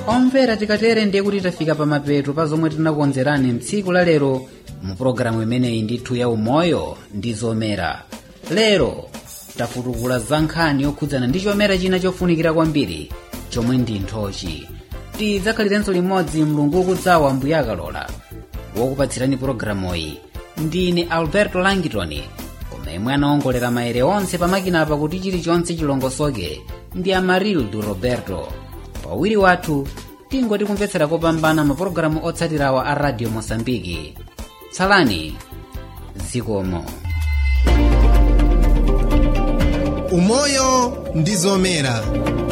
omvera tikatere ndiye kuti tafika pamapeto pa zomwe tinakukonzerani mtsiku la lero mu pologalamu imeneyi ndithu ya umoyo ndi zomera lero tafutukula za nkhani yokhudzana ndi chomera china chofunikira kwambiri chomwe ndi nthochi tidzakhalirenso limodzi mlungu ukudzawa mbuya akalola wokupatsirani pologalamuyi ndine alberto langitoni koma imwe anaongolera maere onse pamakinapa kuti chilichonse chilongosoke ndi amarildu roberto pawiri wathu tingoti kumvetsera kopambana mapulogalamu otsatirawa a radio mosambiki tsalani zikomo umoyo ndi zomera